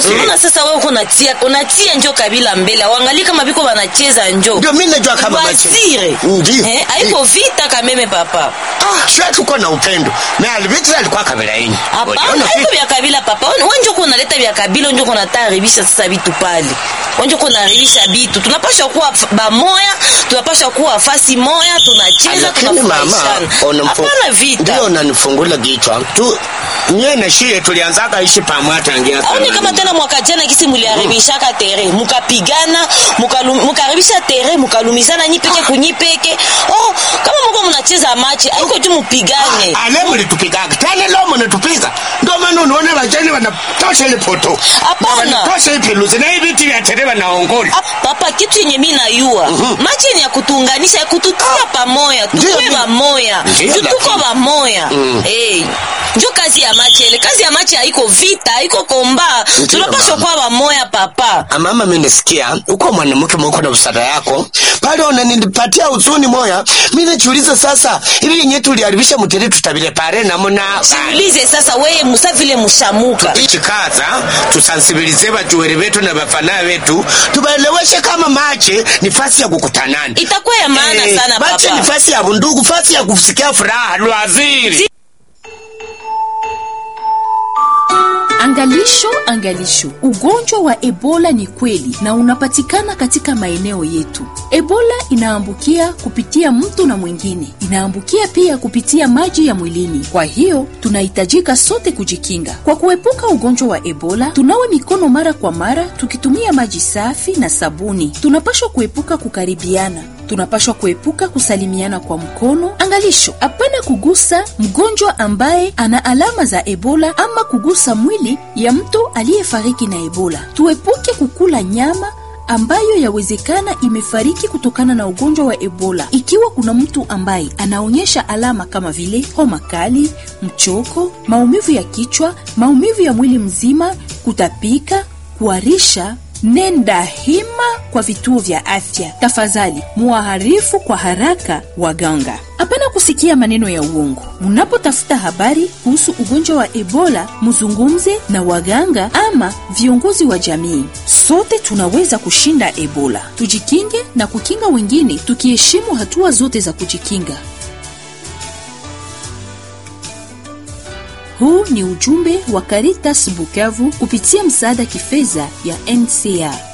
Unaona sasa wewe uko unatia unatia njo kabila mbele. Waangalie kama biko wanacheza njo. Ndio mimi najua kama machi. Basire. Ndio. Eh, haiko vita kameme papa. Ah, sio tuko na upendo. Na alivita alikuwa kabila yenu. Hapana, haiko vya kabila papa. Wewe njo uko unaleta vya kabila, njo uko unataribisha sasa vitu pale. Wewe njo uko unaharibisha vitu. Tunapaswa kuwa f- bamoya, tunapaswa kuwa fasi moya, tunacheza, lakini mama tunafurahishana. unamfu- Hapana vita. ndio unanifungula kichwa tu nye na shie tulianzaka ishi pamoja tangia aone zamani. kama tena mwaka jana kisi muliharibishaka tere mukapigana mukalu- mukaharibisha tere mukalumizana nyipeke kunyipeke oh kama muko munacheza machi aiko juu mupigane ale mulitupigaga tena leo munatupiga ndio maana unaona vajani wanatosha ile poto Hapana. Na wanatosha ipiluzi na hivi viti vya tere wanaongola Ah, papa kitu yenye mi nayua machi yenye ya kutuunganisha ya kututia pamoya Ndio, tukue ndio. bamoya Ndio, Ju tuko lakini- bamoya Eh, njo kazi ya machi ele kazi ya machi haiko vita haiko komba Ndio, tunapaswa mama. kuwa bamoya papa mama mimi nasikia uko mwanamke mwako na usara yako pale unanipatia huzuni moya mimi najiuliza sasa hivi yenyewe tuliharibisha mtere tutabile pare namuna ulize sasa weye musa vile mushamuka ichikaza tusansibilize bajuweri betu na bafana betu tubaeleweshe kama mache ni fasi ya kukutanana itakuwa ya maana Eh, sana mache papa ni fasi ya bundugu fasi ya kusikia furaha lwaziri Angalisho, angalisho, ugonjwa wa Ebola ni kweli na unapatikana katika maeneo yetu. Ebola inaambukia kupitia mtu na mwingine, inaambukia pia kupitia maji ya mwilini. Kwa hiyo tunahitajika sote kujikinga. Kwa kuepuka ugonjwa wa Ebola, tunawe mikono mara kwa mara tukitumia maji safi na sabuni. Tunapashwa kuepuka kukaribiana tunapashwa kuepuka kusalimiana kwa mkono. Angalisho, hapana kugusa mgonjwa ambaye ana alama za Ebola ama kugusa mwili ya mtu aliyefariki na Ebola. Tuepuke kukula nyama ambayo yawezekana imefariki kutokana na ugonjwa wa Ebola. Ikiwa kuna mtu ambaye anaonyesha alama kama vile homa kali, mchoko, maumivu ya kichwa, maumivu ya mwili mzima, kutapika, kuharisha nenda hima kwa vituo vya afya. Tafadhali muwaharifu kwa haraka waganga. Hapana kusikia maneno ya uongo. Munapotafuta habari kuhusu ugonjwa wa Ebola, muzungumze na waganga ama viongozi wa jamii. Sote tunaweza kushinda Ebola. Tujikinge na kukinga wengine, tukiheshimu hatua zote za kujikinga. Huu ni ujumbe wa Caritas Bukavu kupitia msaada kifedha ya NCR.